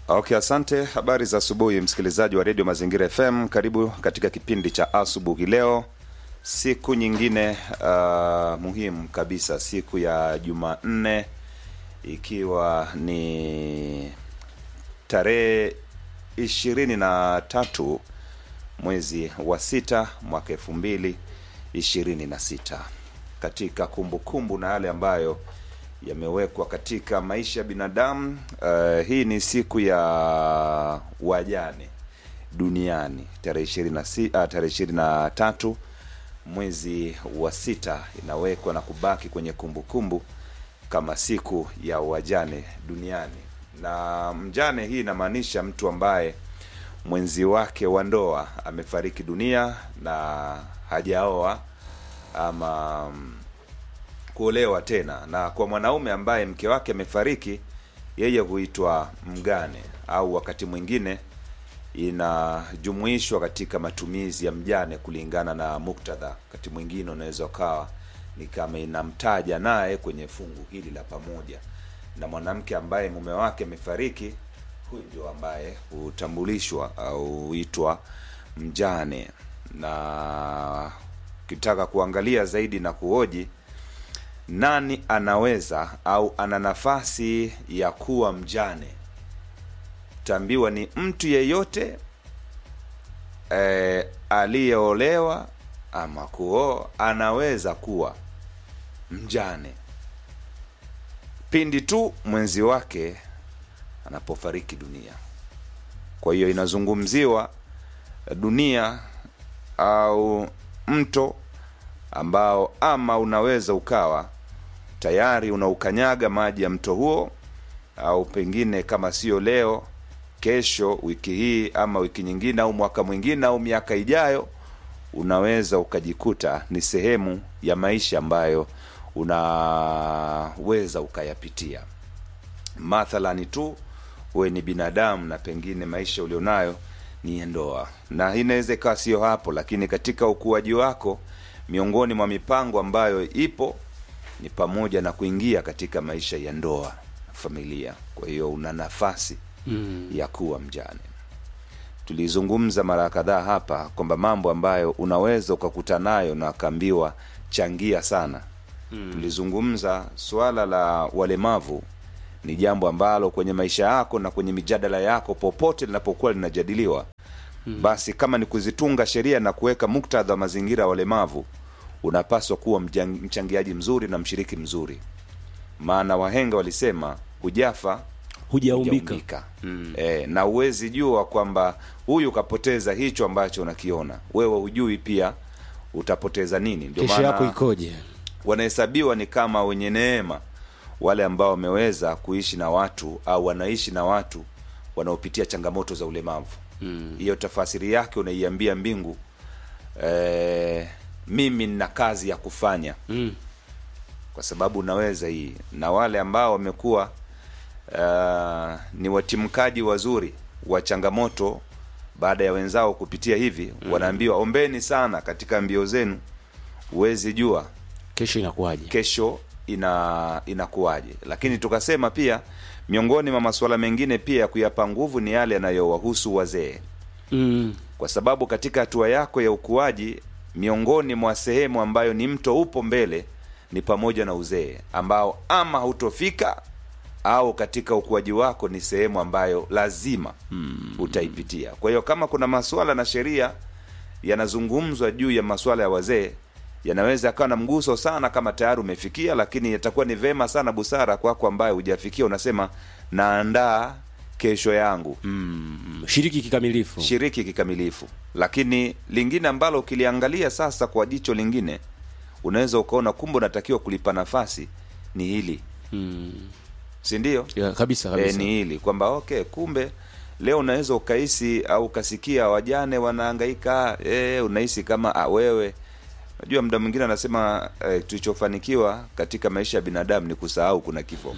Okay, asante. Habari za asubuhi, msikilizaji wa redio Mazingira FM. Karibu katika kipindi cha asubuhi leo, siku nyingine uh, muhimu kabisa, siku ya Jumanne, ikiwa ni tarehe ishirini na tatu mwezi wa sita mwaka elfu mbili ishirini na sita katika kumbukumbu kumbu na yale ambayo yamewekwa katika maisha ya binadamu. Uh, hii ni siku ya wajane duniani tarehe ishirini na si, uh, tarehe ishirini na tatu mwezi wa sita inawekwa na kubaki kwenye kumbukumbu kumbu kama siku ya wajane duniani. Na mjane hii inamaanisha mtu ambaye mwenzi wake wa ndoa amefariki dunia na hajaoa ama kuolewa tena, na kwa mwanaume ambaye mke wake amefariki, yeye huitwa mgane, au wakati mwingine inajumuishwa katika matumizi ya mjane kulingana na muktadha. Wakati mwingine unaweza ukawa ni kama inamtaja naye kwenye fungu hili la pamoja, na mwanamke ambaye mume wake amefariki, huyu ndio ambaye hutambulishwa au huitwa mjane. Na ukitaka kuangalia zaidi na kuhoji nani anaweza au ana nafasi ya kuwa mjane, utaambiwa ni mtu yeyote e, aliyeolewa ama kuoa anaweza kuwa mjane pindi tu mwenzi wake anapofariki dunia. Kwa hiyo inazungumziwa dunia au mto ambao ama unaweza ukawa tayari unaukanyaga maji ya mto huo, au pengine kama sio leo, kesho, wiki hii ama wiki nyingine au mwaka mwingine au miaka ijayo, unaweza ukajikuta ni sehemu ya maisha ambayo unaweza ukayapitia. Mathalani tu wewe ni binadamu na pengine maisha ulionayo ni ndoa, na inaweza ikawa sio hapo, lakini katika ukuaji wako miongoni mwa mipango ambayo ipo ni pamoja na kuingia katika maisha ya ndoa, familia. Kwa hiyo una nafasi mm. ya kuwa mjane. Tulizungumza mara kadhaa hapa kwamba mambo ambayo unaweza ukakuta nayo na akaambiwa changia sana mm. Tulizungumza swala la walemavu ni jambo ambalo kwenye maisha yako na kwenye mijadala yako popote linapokuwa linajadiliwa Hmm. Basi kama ni kuzitunga sheria na kuweka muktadha wa mazingira ya walemavu, unapaswa kuwa mchangiaji mzuri na mshiriki mzuri, maana wahenga walisema hujafa hujaumbika. Hmm. E, na uwezi jua kwamba huyu kapoteza hicho ambacho unakiona wewe, hujui pia utapoteza nini. Ndio Kesho yako ikoje? Wanahesabiwa ni kama wenye neema wale ambao wameweza kuishi na watu au wanaishi na watu wanaopitia changamoto za ulemavu hiyo mm. Tafasiri yake unaiambia mbingu e, mimi nina kazi ya kufanya mm. Kwa sababu unaweza hii, na wale ambao wamekuwa uh, ni watimkaji wazuri wa changamoto baada ya wenzao kupitia hivi mm. Wanaambiwa ombeni sana katika mbio zenu, huwezi jua kesho inakuwaje, kesho ina inakuwaje. Lakini tukasema pia miongoni mwa masuala mengine pia ya kuyapa nguvu ni yale yanayowahusu wazee mm. Kwa sababu katika hatua yako ya ukuaji, miongoni mwa sehemu ambayo ni mto upo mbele ni pamoja na uzee ambao ama hautofika au katika ukuaji wako ni sehemu ambayo lazima mm. utaipitia. Kwa hiyo kama kuna masuala na sheria yanazungumzwa juu ya masuala ya wazee yanaweza akawa na mguso sana kama tayari umefikia, lakini yatakuwa ni vema sana busara kwako ambaye hujafikia, unasema naandaa kesho yangu. mm. Shiriki kikamilifu, shiriki kikamilifu. Lakini lingine ambalo ukiliangalia sasa kwa jicho lingine, unaweza ukaona kumbe unatakiwa kulipa nafasi ni hili mm. si ndio? Yeah, kabisa, kabisa. E, ni hili kwamba okay, kumbe leo unaweza ukahisi au ukasikia wajane wanahangaika, e, unahisi kama a, wewe Najua muda mwingine anasema eh, tulichofanikiwa katika maisha ya binadamu ni kusahau kuna kifo.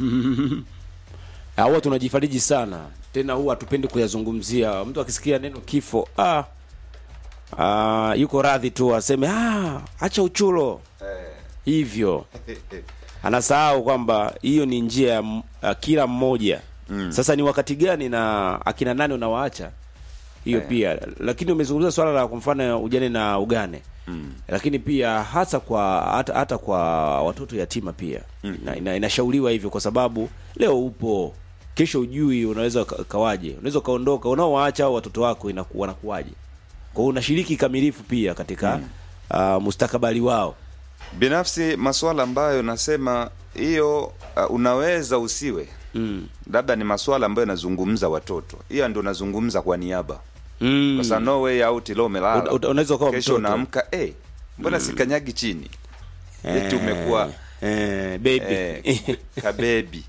Huwa tunajifariji sana tena, huwa hatupendi kuyazungumzia. Mtu akisikia neno kifo, ah, ah, yuko radhi tu aseme ah, acha uchulo Eh. hivyo, anasahau kwamba hiyo ni njia ya m- ya kila mmoja sasa ni wakati gani na akina nani unawaacha hiyo Eh. pia lakini umezungumza swala la kwa mfano ujane na ugane lakini pia hasa kwa hata, hata kwa watoto yatima pia ina, ina, inashauriwa hivyo kwa sababu leo upo kesho ujui unaweza ka- kawaje unaweza ukaondoka unaowaacha au watoto wako inaku, wanakuwaje kwa hiyo unashiriki kamilifu pia katika uh, mustakabali wao binafsi masuala ambayo nasema hiyo uh, unaweza usiwe mm. labda ni masuala ambayo yanazungumza watoto hiyo ndio nazungumza kwa niaba Mm. kwa sababu no way out leo umelala Uta- uta- unaweza ukawa kesho mtoto. unaamka eh mbona sikanyagi chini eti umekuwa eh, baby eh, kabebi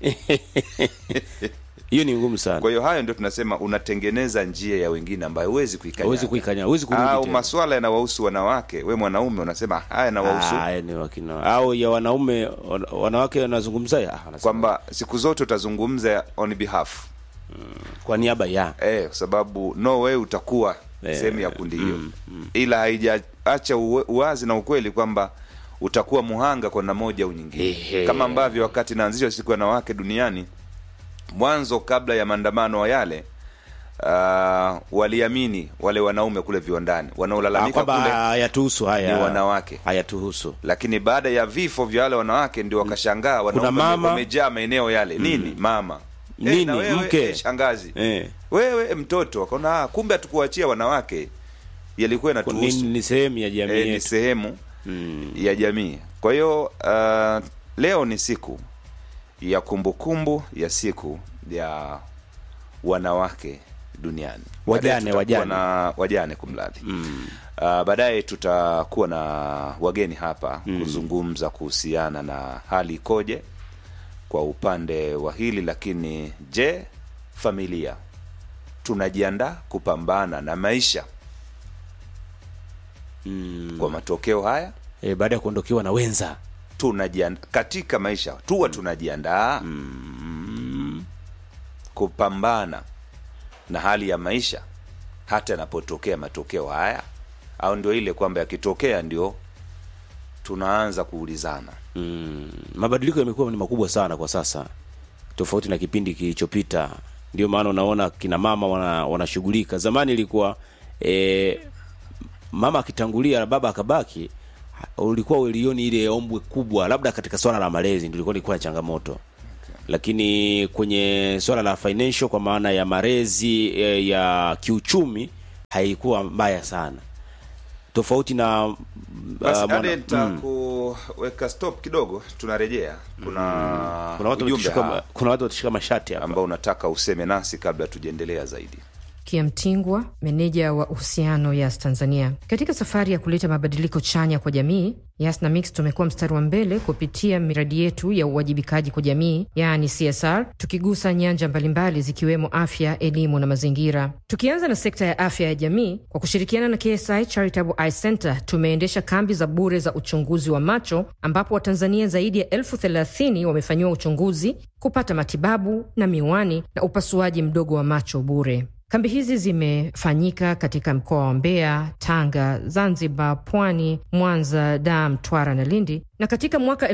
hiyo ni ngumu sana kwa hiyo hayo ndio tunasema unatengeneza njia ya wengine ambayo huwezi kuikanya huwezi kuikanya huwezi kurudi au tena. maswala yanawahusu wanawake we mwanaume unasema haya yanawahusu Ah, ni wakina au ya wanaume wana- wanawake wanazungumza ya, ah, wanasema kwamba siku zote utazungumza on behalf kwa niaba ya eh, kwa sababu no way utakuwa Eh, sehemu ya kundi hiyo ila haijaacha uwe- uwazi na ukweli kwamba utakuwa muhanga kwa namna moja au nyingine Ehe. kama ambavyo wakati naanzishwa siku ya wanawake duniani mwanzo kabla ya maandamano yale uh, waliamini wale wanaume kule viwandani Ah, wanaolalamika kwamba kule hayatuhusu haya ni wanawake hayatuhusu lakini baada ya vifo vya wale wanawake ndio wakashangaa wanaume mama. wamejaa maeneo yale nini mama Nini, na wewe, mke. eh, shangazi eh. wewe eh, mtoto wakaona "Ah, kumbe hatukuachia wanawake yalikuwa ni, inatuhusu ni sehemu ya jamii eh, ni yetu sehemu mm. ya jamii kwa hiyo uh, leo ni siku ya kumbukumbu ya siku ya wanawake duniani Wajane, Baadaye tutakuwa wajane. na wajane kumradhi Mm. Uh, baadaye tutakuwa na wageni hapa kuzungumza kuhusiana na hali ikoje kwa upande wa hili lakini je familia tunajiandaa kupambana na maisha Mm. kwa matokeo haya Eh, baada ya kuondokewa na wenza tunajiandaa katika maisha tuwa tunajiandaa kupambana na hali ya maisha hata yanapotokea matokeo haya au ndio ile kwamba yakitokea ndio tunaanza kuulizana mm. mabadiliko yamekuwa ni makubwa sana kwa sasa tofauti na kipindi kilichopita ndio maana unaona kina mama wana- wanashughulika zamani ilikuwa e, mama akitangulia baba akabaki ha- ulikuwa ulioni ile ombwe kubwa labda katika swala la malezi ndio ilikuwa ilikuwa na changamoto lakini kwenye swala la financial kwa maana ya malezi e, ya kiuchumi haikuwa mbaya sana tofauti na uh, basi mwana- hadi nitakuweka stop kidogo tunarejea kuna, kuna watu ujumbe watashika, hapa kuna watu watashika mashati hapa ambao unataka useme nasi kabla tujaendelea zaidi Kia Mtingwa, meneja wa uhusiano Yas Tanzania. Katika safari ya kuleta mabadiliko chanya kwa jamii, Yas na Mix tumekuwa mstari wa mbele kupitia miradi yetu ya uwajibikaji kwa jamii, yaani CSR, tukigusa nyanja mbalimbali zikiwemo afya, elimu na mazingira. Tukianza na sekta ya afya ya jamii, kwa kushirikiana na KSI Charitable Eye Center tumeendesha kambi za bure za uchunguzi wa macho, ambapo Watanzania zaidi ya elfu thelathini wamefanyiwa uchunguzi, kupata matibabu na miwani na upasuaji mdogo wa macho bure. Kambi hizi zimefanyika katika mkoa wa Mbeya, Tanga, Zanzibar, Pwani, Mwanza, Dar, Mtwara na Lindi, na katika mwaka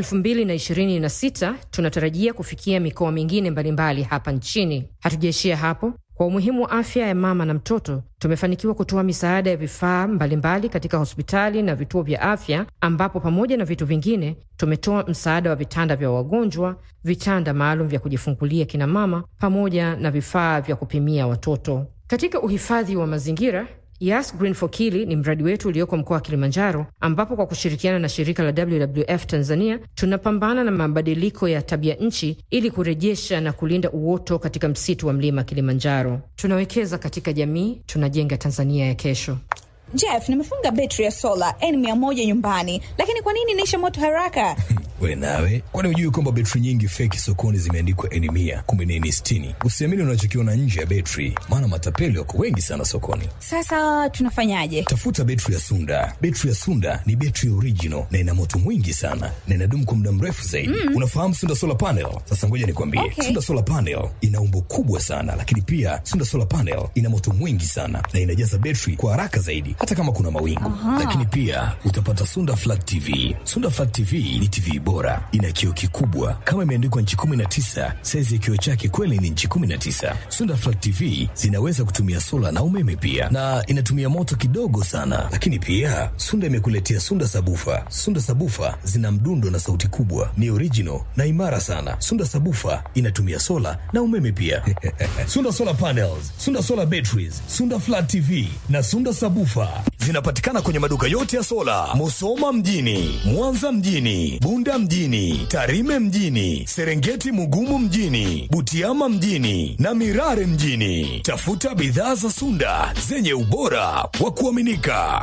2026 tunatarajia kufikia mikoa mingine mbalimbali hapa nchini. Hatujaishia hapo. Kwa umuhimu wa afya ya mama na mtoto, tumefanikiwa kutoa misaada ya vifaa mbalimbali katika hospitali na vituo vya afya, ambapo pamoja na vitu vingine tumetoa msaada wa vitanda vya wagonjwa, vitanda maalum vya kujifungulia kina mama, pamoja na vifaa vya kupimia watoto. Katika uhifadhi wa mazingira Yas Green for Kili ni mradi wetu ulioko mkoa wa Kilimanjaro, ambapo kwa kushirikiana na shirika la WWF Tanzania tunapambana na mabadiliko ya tabia nchi ili kurejesha na kulinda uoto katika msitu wa mlima Kilimanjaro. Tunawekeza katika jamii, tunajenga Tanzania ya kesho. Jeff, nimefunga betri ya sola N100 nyumbani, lakini kwa nini inaisha moto haraka? We nawe, kwani hujui kwamba betri nyingi feki sokoni zimeandikwa N mia kumbe ni N sitini? Usiamini unachokiona nje ya betri, maana matapeli wako wengi sana sokoni. Sasa tunafanyaje? Tafuta betri ya Sunda. Betri ya Sunda ni betri original na ina moto mwingi sana na inadumu kwa muda mrefu zaidi. Unafahamu Sunda solar panel? Sasa ngoja nikwambie, Okay. Sunda solar panel ina umbo kubwa sana, lakini pia Sunda solar panel ina moto mwingi sana na inajaza betri kwa haraka zaidi, hata kama kuna mawingu. Lakini pia utapata Sunda Flat TV. Sunda Flat TV ni TV bora, ina kioo kikubwa kama imeandikwa nchi 19. Saizi ya kioo chake kweli ni nchi 19. Sunda Flat TV zinaweza kutumia sola na umeme pia, na inatumia moto kidogo sana. Lakini pia Sunda imekuletea Sunda Sabufa. Sunda Sabufa zina mdundo na sauti kubwa, ni original na imara sana. Sunda Sabufa inatumia sola na umeme pia. Sunda Solar Panels, Sunda Solar Batteries, Sunda Flat TV na Sunda Sabufa zinapatikana kwenye maduka yote ya sola, Musoma mjini, Mwanza mjini, Bunda mjini, Tarime mjini, Serengeti Mugumu mjini, Butiama mjini na Mirare mjini. Tafuta bidhaa za Sunda zenye ubora wa kuaminika.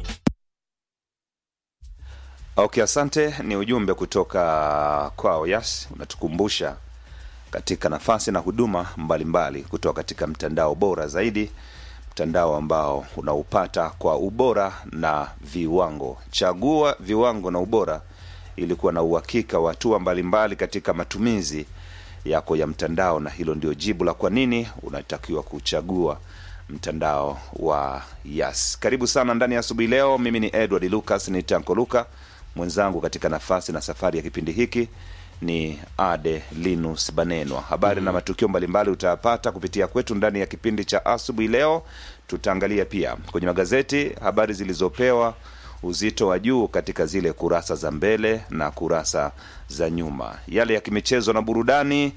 Okay, asante. Ni ujumbe kutoka kwao Yas, unatukumbusha katika nafasi na huduma mbalimbali kutoka katika mtandao bora zaidi, mtandao ambao unaupata kwa ubora na viwango. Chagua viwango na ubora ili kuwa na uhakika wa hatua mbalimbali katika matumizi yako ya mtandao, na hilo ndio jibu la kwa nini unatakiwa kuchagua mtandao wa Yas. Karibu sana ndani ya asubuhi leo. Mimi ni Edward Lucas, ni Tanko Luka, mwenzangu katika nafasi na safari ya kipindi hiki ni Ade Linus Banenwa. Habari na matukio mbalimbali utayapata kupitia kwetu ndani ya kipindi cha asubuhi leo. Tutaangalia pia kwenye magazeti habari zilizopewa uzito wa juu katika zile kurasa za mbele na kurasa za nyuma, yale ya kimichezo na burudani.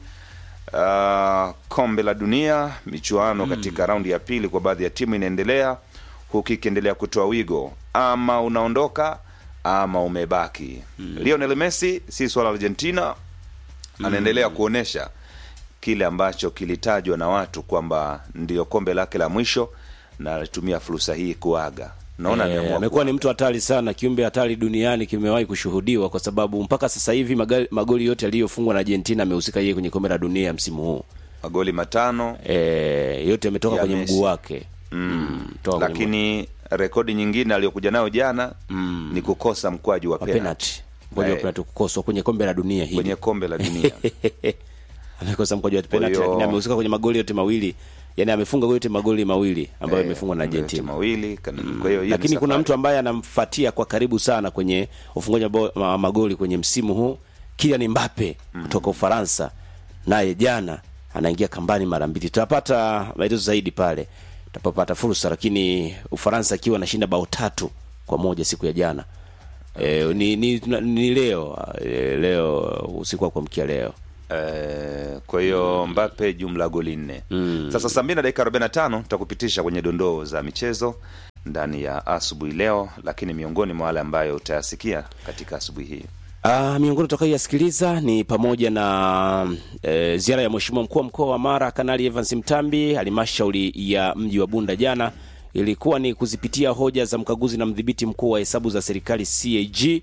Uh, kombe la dunia michuano katika raundi ya pili kwa baadhi ya timu inaendelea huku ikiendelea kutoa wigo, ama unaondoka ama umebaki. Lionel Messi si swala la Argentina, anaendelea kuonesha kile ambacho kilitajwa na watu kwamba ndio kombe lake la mwisho, na alitumia fursa hii kuaga. Naona Eh, ameamua amekuwa ni kuaga. mtu hatari sana, kiumbe hatari duniani kimewahi kushuhudiwa, kwa sababu mpaka sasa hivi magali- magoli yote yaliyofungwa na Argentina amehusika yeye kwenye kombe la dunia msimu huu. magoli matano Eh, yote yametoka Ya kwenye Messi. mguu wake mm. toka kwenye lakini rekodi nyingine aliyokuja nayo jana ni kukosa mkwaju wa mguu- wa penalty penalty mkwaju wa Eh. penalty kukoswa kwenye kombe la dunia hili kwenye kombe la dunia. amekosa mkwaju wa penalty, hiyo- lakini amehusika kwenye magoli yote mawili, yani amefunga yote magoli mawili ambayo Eh, yamefungwa na yote Argentina. mawili kana- kwa hiyo hiyo ni lakini kuna safari. mtu ambaye anamfuatia kwa karibu sana kwenye ufungaji wa bao- ma- magoli kwenye msimu huu Kylian Mbappe kutoka Ufaransa, naye jana anaingia kambani mara mbili. Tutapata maelezo zaidi pale tutapopata fursa, lakini Ufaransa akiwa anashinda bao tatu kwa moja siku ya jana. E, ni, ni, ni leo e, leo usiku wa kuamkia leo Eh, kwa hiyo Mbappe jumla goli nne. Sasa saa mbili na dakika 45 tutakupitisha kwenye dondoo za michezo ndani ya asubuhi leo, lakini miongoni mwa wale ambayo utayasikia katika asubuhi hii Ah, miongoni tutakayoyasikiliza ni pamoja na e, ziara ya Mheshimiwa mkuu wa mkoa wa Mara Kanali Evans Mtambi halmashauri ya mji wa Bunda jana ilikuwa ni kuzipitia hoja za mkaguzi na mdhibiti mkuu wa hesabu za serikali CAG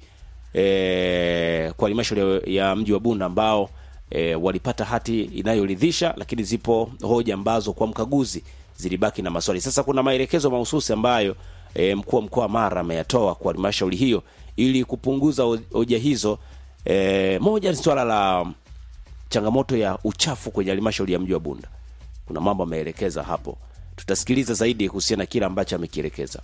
e, kwa halmashauri ya mji wa Bunda ambao e, walipata hati inayoridhisha, lakini zipo hoja ambazo kwa mkaguzi zilibaki na maswali. Sasa kuna maelekezo mahususi ambayo e, mkuu wa mkoa wa Mara ameyatoa kwa halmashauri hiyo ili kupunguza ho- hoja hizo. E, moja ni swala la changamoto ya uchafu kwenye halmashauri ya mji wa Bunda. Kuna mambo ameelekeza hapo, tutasikiliza zaidi kuhusiana na kile ambacho amekielekeza.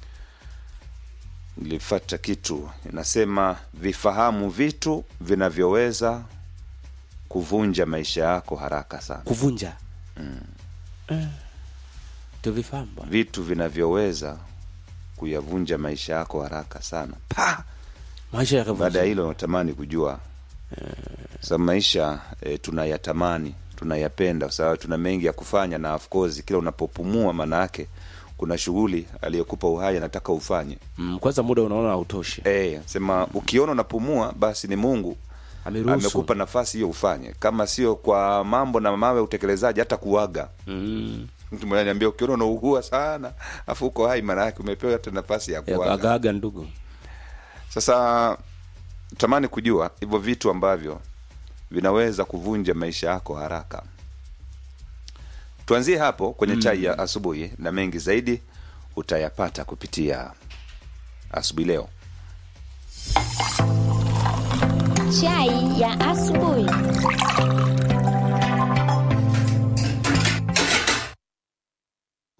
nilifata kitu inasema, vifahamu vitu vinavyoweza kuvunja maisha yako haraka sana, Kuvunja eh, tuvifahamu bwana. vitu vinavyoweza kuyavunja maisha yako haraka sana pa maisha baada ya yakavunja. hilo natamani kujua sa maisha e, tunayatamani tunayapenda kwa sababu tuna mengi ya kufanya na of course kila unapopumua maana yake kuna shughuli aliyokupa uhai anataka ufanye Mm, kwanza muda unaona hautoshi. e, sema ukiona unapumua basi ni mungu Ameruhusu. amekupa nafasi hiyo ufanye kama sio kwa mambo na mawe ya utekelezaji hata kuaga Mm. mtu mmoja niambia ukiona unaugua sana afu uko hai maana yake umepewa hata nafasi ya Ya- kuaga Agaaga ndugu. Sasa tamani kujua hivyo vitu ambavyo vinaweza kuvunja maisha yako haraka. Tuanzie hapo kwenye chai ya asubuhi, na mengi zaidi utayapata kupitia asubuhi leo. Chai ya asubuhi. Vitu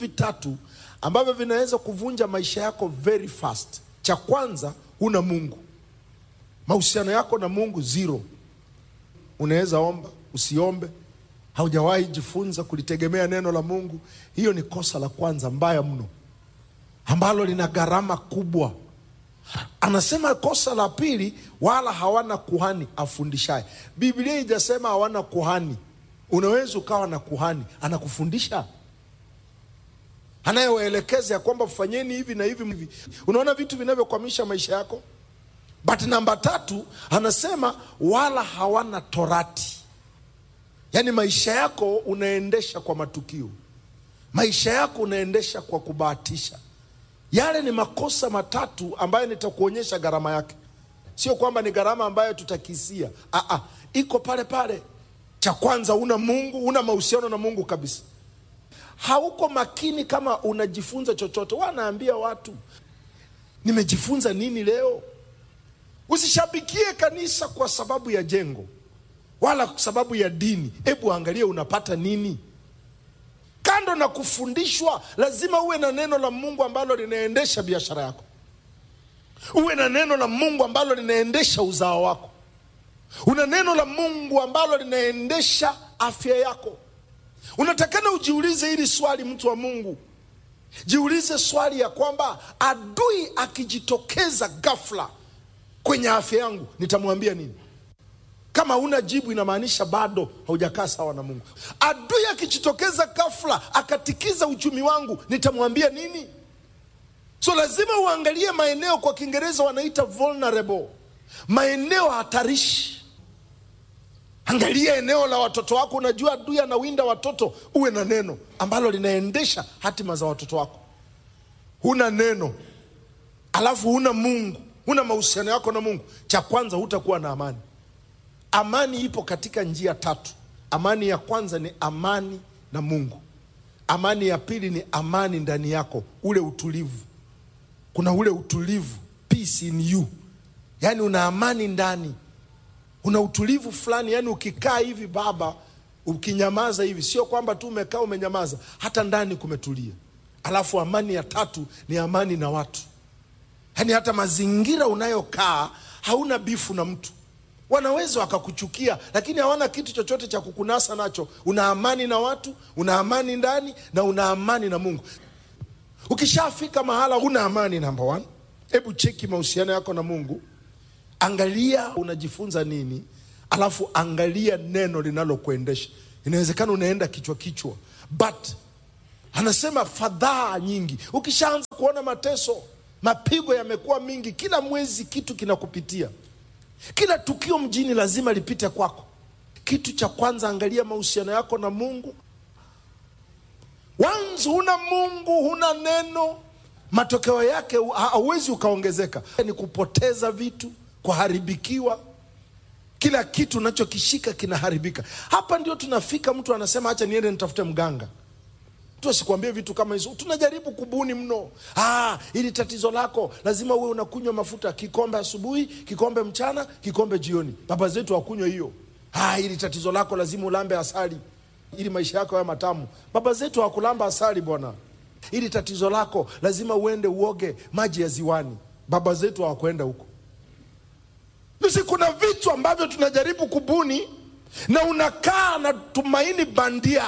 vitatu ambavyo vinaweza kuvunja maisha yako very fast. Cha kwanza, huna Mungu, mahusiano yako na Mungu zero. Unaweza omba, usiombe, haujawahi jifunza kulitegemea neno la Mungu. Hiyo ni kosa la kwanza mbaya mno, ambalo lina gharama kubwa. Anasema kosa la pili, wala hawana kuhani afundishaye. Biblia ijasema hawana kuhani. Unaweza ukawa na kuhani anakufundisha, anayewaelekeza ya kwamba fanyeni hivi na hivi hivi. Unaona vitu vinavyokwamisha maisha yako. But namba tatu anasema wala hawana torati, yaani maisha yako unaendesha kwa matukio, maisha yako unaendesha kwa kubahatisha. Yale ni makosa matatu ambayo nitakuonyesha gharama yake. Sio kwamba ni gharama ambayo tutakisia, ah, ah, iko pale pale. Cha kwanza, una Mungu, una mahusiano na Mungu kabisa. Hauko makini kama unajifunza chochote. Wanaambia watu nimejifunza nini leo. Usishabikie kanisa kwa sababu ya jengo wala kwa sababu ya dini. Hebu angalia unapata nini. Kando na kufundishwa, lazima uwe na neno la Mungu ambalo linaendesha biashara yako, uwe na neno la Mungu ambalo linaendesha uzao wako, una neno la Mungu ambalo linaendesha afya yako. Unatakana ujiulize hili swali, mtu wa Mungu, jiulize swali ya kwamba adui akijitokeza ghafla kwenye afya yangu nitamwambia nini? Kama huna jibu, inamaanisha bado haujakaa sawa na Mungu. Adui akijitokeza ghafla akatikiza uchumi wangu nitamwambia nini? So lazima uangalie maeneo, kwa Kiingereza wanaita vulnerable, maeneo hatarishi. Angalia eneo la watoto wako. Unajua adui anawinda watoto, uwe na neno ambalo linaendesha hatima za watoto wako. Huna neno alafu huna Mungu, huna mahusiano yako na Mungu, cha kwanza hutakuwa na amani. Amani ipo katika njia tatu. Amani ya kwanza ni amani na Mungu. Amani ya pili ni amani ndani yako, ule utulivu. Kuna ule utulivu, peace in you, yaani una amani ndani, una utulivu fulani. Yaani ukikaa hivi baba, ukinyamaza hivi, sio kwamba tu umekaa umenyamaza, hata ndani kumetulia. Alafu amani ya tatu ni amani na watu, yaani hata mazingira unayokaa hauna bifu na mtu wanaweza wakakuchukia lakini hawana kitu chochote cha kukunasa nacho. Una amani na watu, una amani ndani na una amani na Mungu. Ukishafika mahala una amani, namba one, hebu cheki mahusiano yako na Mungu, angalia unajifunza nini, alafu angalia neno linalokuendesha. Inawezekana unaenda kichwa kichwa, but anasema fadhaa nyingi. Ukishaanza kuona mateso, mapigo yamekuwa mingi, kila mwezi kitu kinakupitia kila tukio mjini lazima lipite kwako. Kitu cha kwanza, angalia mahusiano yako na Mungu. Wanzi huna Mungu, huna neno, matokeo yake hauwezi ukaongezeka, ni kupoteza vitu, kuharibikiwa. Kila kitu unachokishika kinaharibika. Hapa ndio tunafika, mtu anasema acha niende nitafute mganga tu asikwambie vitu kama hizo. Tunajaribu kubuni mno. Ah, ili tatizo lako lazima uwe unakunywa mafuta kikombe asubuhi, kikombe mchana, kikombe jioni. Baba zetu hawakunywa hiyo. Ah, ili tatizo lako lazima ulambe asali ili maisha yako yawe matamu. Baba zetu hawakulamba asali bwana. Ili tatizo lako lazima uende uoge maji ya ziwani. Baba zetu hawakwenda huko. Sisi kuna vitu ambavyo tunajaribu kubuni na unakaa na tumaini bandia.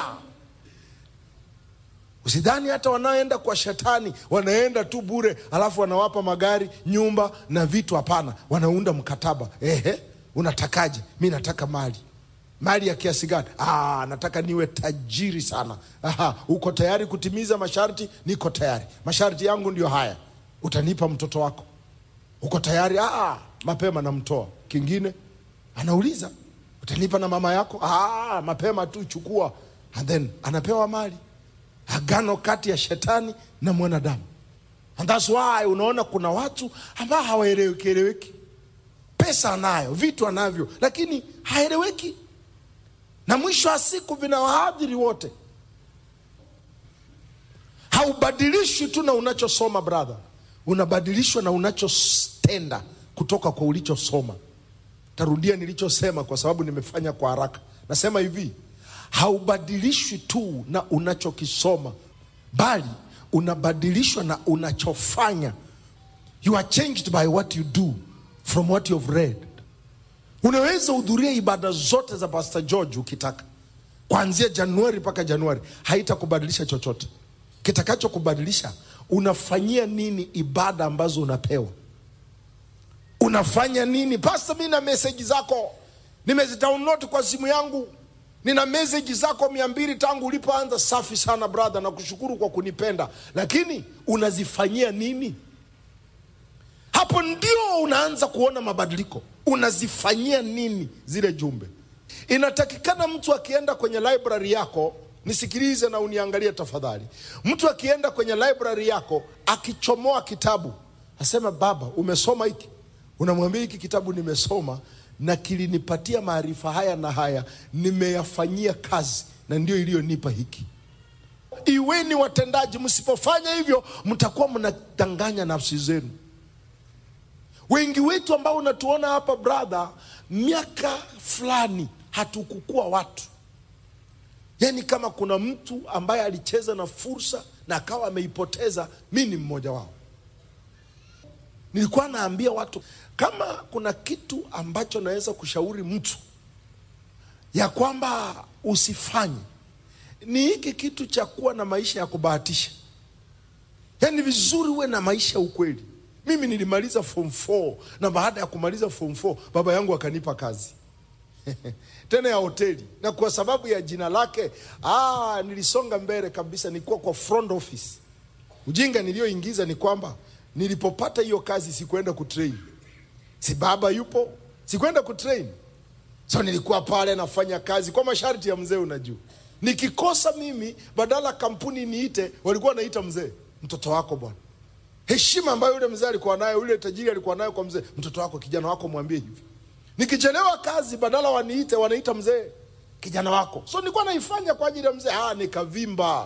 Usidhani hata wanaoenda kwa shetani wanaenda tu bure, alafu wanawapa magari, nyumba na vitu. Hapana, wanaunda mkataba. Ehe, unatakaje? Mi nataka mali. Mali ya kiasi gani? Ah, nataka niwe tajiri sana. Aha, uko tayari kutimiza masharti? Niko tayari. Masharti yangu ndio haya, utanipa mtoto wako. Uko tayari? Ah, mapema namtoa. Kingine anauliza utanipa na mama yako? Ah, mapema tu, chukua. And then anapewa mali Agano kati ya shetani na mwanadamu. And that's why unaona kuna watu ambao hawaeleweki eleweki. Pesa anayo, vitu anavyo, lakini haeleweki, na mwisho wa siku vinawaadhiri wote. Haubadilishwi tu na unachosoma brother, unabadilishwa na unachotenda kutoka kwa ulichosoma. Tarudia nilichosema kwa sababu nimefanya kwa haraka. Nasema hivi haubadilishwi tu na unachokisoma, bali unabadilishwa na unachofanya you are changed by what you do from what you have read unaweza hudhuria ibada zote za pastor george ukitaka kuanzia januari mpaka januari haitakubadilisha chochote kitakachokubadilisha unafanyia nini ibada ambazo unapewa unafanya nini pasta mi na meseji zako nimezidownload kwa simu yangu nina meseji zako mia mbili tangu ulipoanza safi sana brother na kushukuru kwa kunipenda lakini unazifanyia nini hapo ndio unaanza kuona mabadiliko unazifanyia nini zile jumbe inatakikana mtu akienda kwenye library yako nisikilize na uniangalie tafadhali mtu akienda kwenye library yako akichomoa kitabu asema baba umesoma hiki unamwambia hiki kitabu nimesoma na kilinipatia maarifa haya na haya nimeyafanyia kazi na ndio iliyonipa hiki iweni watendaji msipofanya hivyo mtakuwa mnadanganya nafsi zenu wengi wetu ambao unatuona hapa brother miaka fulani hatukukua watu yaani kama kuna mtu ambaye alicheza na fursa na akawa ameipoteza mi ni mmoja wao nilikuwa naambia watu kama kuna kitu ambacho naweza kushauri mtu ya kwamba usifanye ni hiki kitu cha kuwa na maisha ya kubahatisha yaani vizuri uwe na maisha ya ukweli mimi nilimaliza form 4 na baada ya kumaliza form 4 baba yangu akanipa kazi tena ya hoteli na kwa sababu ya jina lake ah, nilisonga mbele kabisa nilikuwa kwa front office ujinga niliyoingiza ni kwamba nilipopata hiyo kazi sikuenda kutrain si baba yupo sikwenda kutrain so nilikuwa pale nafanya kazi kwa masharti ya mzee unajua nikikosa mimi badala kampuni niite walikuwa wanaita mzee mtoto wako bwana heshima ambayo yule mzee alikuwa nayo yule tajiri alikuwa nayo kwa mzee mtoto wako kijana wako mwambie hivi nikichelewa kazi badala waniite wanaita mzee kijana wako so nilikuwa naifanya kwa ajili ya mzee ah nikavimba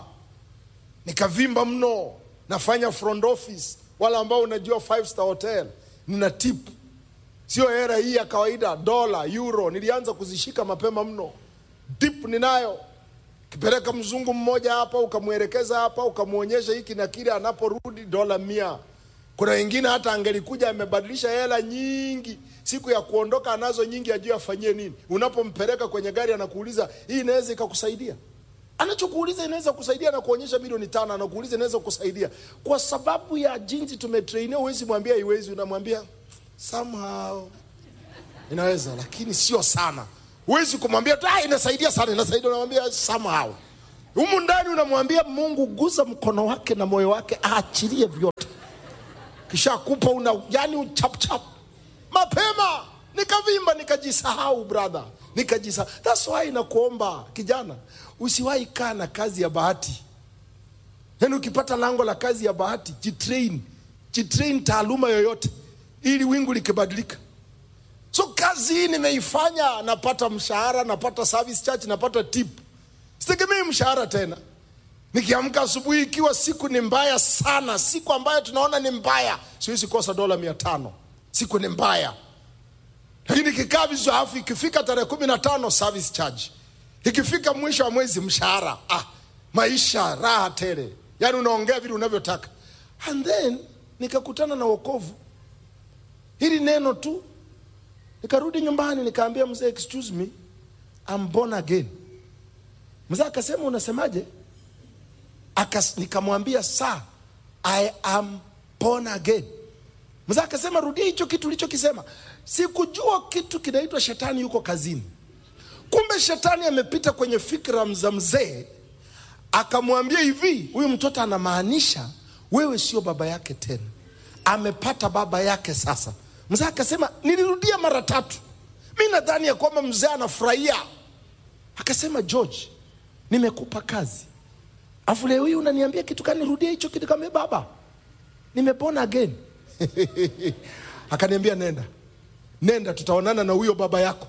nikavimba mno nafanya front office wale ambao unajua five star hotel nina tip sio hera hii ya kawaida dola euro nilianza kuzishika mapema mno tip ninayo kipeleka mzungu mmoja hapa ukamwelekeza hapa ukamwonyesha hiki na kile anaporudi dola mia kuna wengine hata angelikuja amebadilisha hela nyingi siku ya kuondoka anazo nyingi ajue afanyie nini unapompeleka kwenye gari anakuuliza hii inaweza ikakusaidia anachokuuliza inaweza kusaidia na kuonyesha milioni tano anakuuliza inaweza kusaidia kwa sababu ya jinsi tumetrainia huwezi mwambia iwezi unamwambia somehow inaweza lakini sio sana huwezi kumwambia tu "Ah, inasaidia sana inasaidia unamwambia somehow humu ndani unamwambia mungu guza mkono wake na moyo wake aachilie vyote kisha kupa una yani uchapchap mapema nikavimba nikajisahau brother nikajisahau that's why nakuomba kijana usiwahi kaa na kazi ya bahati yaani ukipata lango la kazi ya bahati jitrain jitrain taaluma yoyote ili wingu likibadilika so kazi hii nimeifanya napata mshahara napata service charge napata tip sitegemei mshahara tena nikiamka asubuhi ikiwa siku ni mbaya sana siku ambayo tunaona ni mbaya siwezi kosa dola mia tano siku ni mbaya lakini ikikaa vizuri alafu ikifika tarehe kumi na tano service charge ikifika mwisho wa mwezi mshahara ah, maisha raha tele yaani unaongea vile unavyotaka and then nikakutana na wokovu hili neno tu nikarudi nyumbani nikaambia mzee excuse me I'm born again mzee akasema unasemaje Akas, nikamwambia sa I am born again mzee akasema rudia hicho kitu ulichokisema sikujua kitu kinaitwa shetani yuko kazini kumbe shetani amepita kwenye fikra za mzee akamwambia hivi huyu mtoto anamaanisha wewe sio baba yake tena amepata baba yake sasa mzee akasema nilirudia mara tatu mi nadhani ya kwamba mzee anafurahia akasema george nimekupa kazi afu leo hii unaniambia kitu kani rudia hicho kitu kama baba nimepona again akaniambia nenda nenda tutaonana na huyo baba yako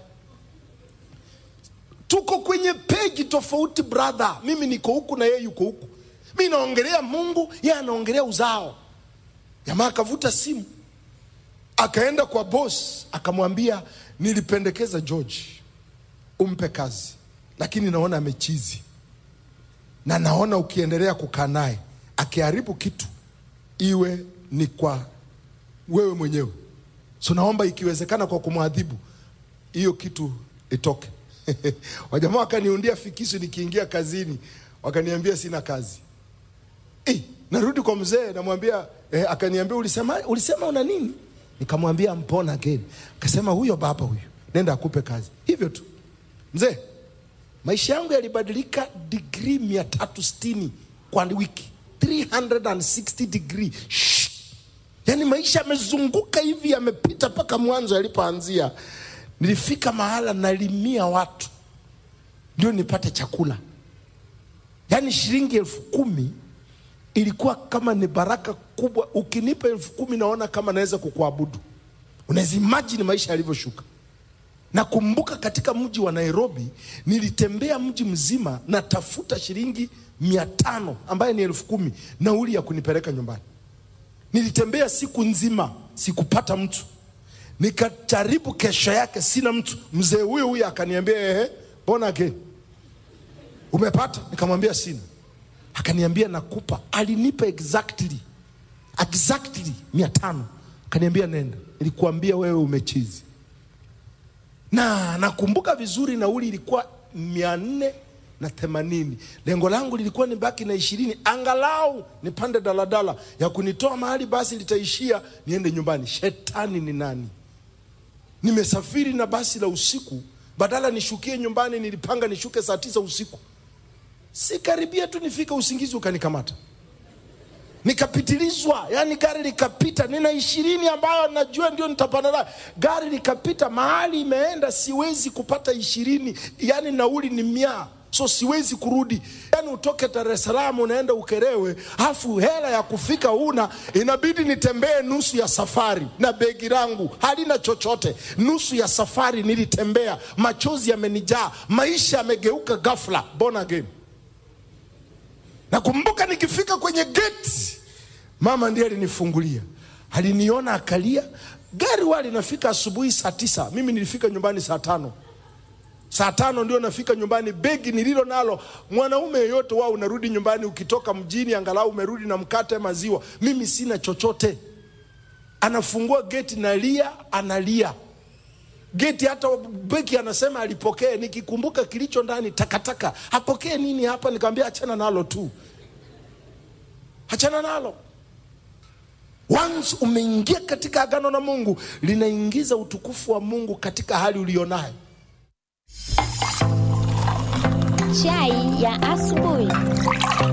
tuko kwenye peji tofauti brother mimi niko huku na yeye yuko huku mi naongelea mungu yeye anaongelea uzao jamaa akavuta simu akaenda kwa boss akamwambia nilipendekeza george umpe kazi lakini naona amechizi na naona ukiendelea kukaa naye akiharibu kitu iwe ni kwa wewe mwenyewe. So naomba ikiwezekana, kwa kumwadhibu hiyo kitu itoke. Wajamaa wakaniundia fikisu nikiingia kazini, wakaniambia sina kazi. Eh, narudi kwa mzee namwambia eh, akaniambia ulisema, ulisema una nini? Nikamwambia mpona again. Akasema huyo baba huyo, nenda akupe kazi. Hivyo tu mzee, maisha yangu yalibadilika digrii mia tatu sitini kwa wiki 360 degree Shh. Yaani maisha yamezunguka hivi, yamepita mpaka mwanzo yalipoanzia. Nilifika mahala nalimia watu ndio nipate chakula. Yaani shilingi elfu kumi ilikuwa kama ni baraka kubwa. Ukinipa elfu kumi naona kama naweza kukuabudu. Unaweza imagine maisha yalivyoshuka. Nakumbuka katika mji wa Nairobi nilitembea mji mzima natafuta shilingi mia tano ambaye ni elfu kumi nauli ya kunipeleka nyumbani. Nilitembea siku nzima sikupata mtu, nikajaribu kesho yake sina mtu. Mzee huyo huyo akaniambia ehe, mbona again umepata? Nikamwambia sina. Akaniambia nakupa. Alinipa exactly exactly mia tano. Akaniambia nenda, nilikuambia wewe umechizi. Na nakumbuka vizuri nauli ilikuwa mia nne na themanini. Lengo langu lilikuwa ni baki na ishirini, angalau nipande daladala ya kunitoa mahali basi litaishia niende nyumbani. Shetani ni nani? Nimesafiri na basi la usiku, badala nishukie nyumbani nilipanga nishuke saa tisa usiku. Sikaribia tu nifika, usingizi ukanikamata, nikapitilizwa. Yani gari likapita, nina ishirini ambayo najua ndio nitapanda nayo. Gari likapita mahali imeenda, siwezi kupata ishirini, yani nauli ni mia so siwezi kurudi. Yani utoke Dar es Salaam unaenda Ukerewe, afu hela ya kufika una, inabidi nitembee nusu ya safari na begi langu halina chochote. Nusu ya safari nilitembea, machozi yamenijaa, maisha yamegeuka ghafla. Born again. Nakumbuka nikifika kwenye geti, mama ndiye alinifungulia, aliniona akalia. Gari wali linafika asubuhi saa tisa, mimi nilifika nyumbani saa tano saa tano ndio nafika nyumbani. Begi nililo nalo, mwanaume yeyote wao unarudi nyumbani, ukitoka mjini angalau umerudi na mkate, maziwa. Mimi sina chochote. Anafungua geti, nalia, analia geti, hata beki anasema alipokee. Nikikumbuka kilicho ndani, takataka. Apokee nini hapa? Nikamwambia achana nalo tu, achana nalo. Once umeingia katika agano na Mungu, linaingiza utukufu wa Mungu katika hali ulionayo. Chai ya asubuhi.